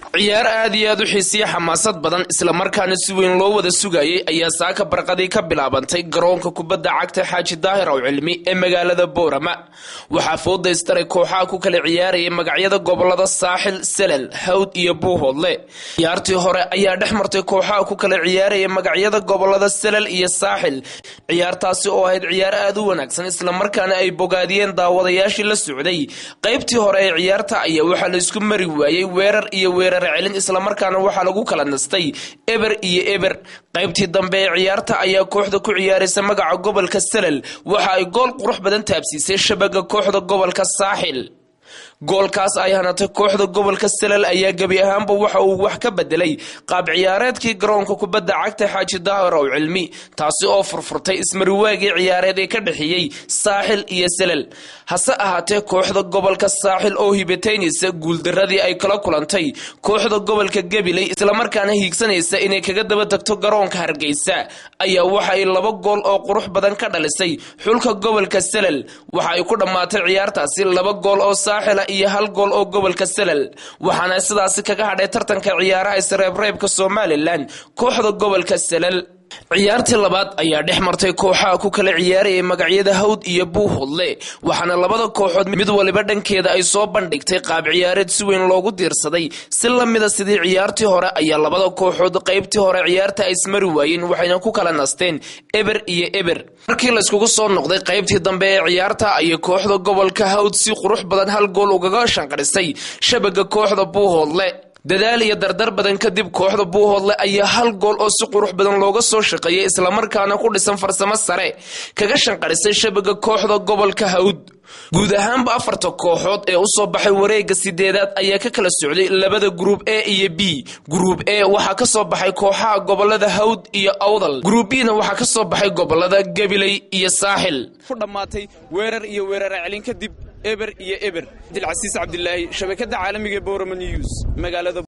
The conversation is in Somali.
ciyaar aad iyo aad u xiisiya xamaasad badan islamarkaana si weyn loo wada sugayay ayaa saaka barqadii ka bilaabantay garoonka kubadda cagta xaaji daahir ow cilmi ee magaalada boorama waxaa foodaystaray kooxaha ku kala ciyaarayay magacyada gobolada saaxil selal hawd iyo buuhoodle ciyaartii hore ayaa dhex martay kooxaha ku kala ciyaaraya magacyada gobolada selal iyo saaxil ciyaartaasi oo ahayd ciyaar aad u wanaagsan islamarkaana ay bogaadiyeen daawadayaashii la socday qaybtii hore ee ciyaarta ayaa waxaa la isku mari waayey weerar iyo weerar celin islamarkaana waxaa lagu kala nastay eber iyo eber qaybtii dambe ee ciyaarta ayaa kooxda ku ciyaaraysa magaca gobolka selal waxa ay gool qurux badan taabsiisay shabaga kooxda gobolka saaxil goolkaas ay hanatay kooxda gobolka selal ayaa gebi ahaanba waxa uu wax ka bedelay qaab ciyaareedkii garoonka kubadda cagta xaaji daahir ow cilmi taasi oo furfurtay ismariwaagii ciyaareed ee ka dhexeeyey saaxil iyo selal hase ahaatee kooxda gobolka saaxil oo hibataynaysa guuldaradii ay kala kulantay kooxda gobolka gabiley islamarkaana hiigsanaysa inay kaga daba tagto garoonka hargeysa ayaa waxa ay laba gool oo qurux badan ka dhalisay xulka gobolka selal waxa ay ku dhammaatay ciyaartaasi laba gool oo saaxila iyo hal gool oo gobolka selal waxaana sidaasi kaga hadhay tartanka ciyaaraha isreebreebka somalilan kooxda gobolka selal ciyaartii labaad ayaa dhex martay kooxaha ku kala ciyaarayay magacyada hawd iyo buuhodle waxaana labada kooxood mid waliba dhankeeda ay soo bandhigtay qaab ciyaareed si weyn loogu diirsaday si lamida sidii ciyaartii hore ayaa labada kooxood qaybtii hore ciyaarta ay ismari waayeen waxayna ku kala nasteen eber iyo eber markii layskugu soo noqday qaybtii dambe ee ciyaarta ayay kooxda gobolka hawd si qurux badan hal gool ugaga shanqadhisay shabaga kooxda buuhoodle dadaal iyo dardar badan kadib kooxda buuhoodle ayaa hal gool oo si qurux badan looga soo shaqeeyay islamarkaana ku dhisan farsamo sare kaga shanqadhisay shabaga kooxda gobolka hawd guud ahaanba afarta kooxood ee usoo baxay wareega sideedaad ayaa ka kala socday labada gruub a iyo b gruub a waxaa ka soo baxay kooxaha gobolada hawd iyo awdal gruub bna waxaa ka soo baxay gobolada gabiley iyo saaxil ku dhammaatay weerar iyo weerar celin kadib eber iyo eber dilcasiis cabdilaahi shabakada caalamiga boroma news magaalada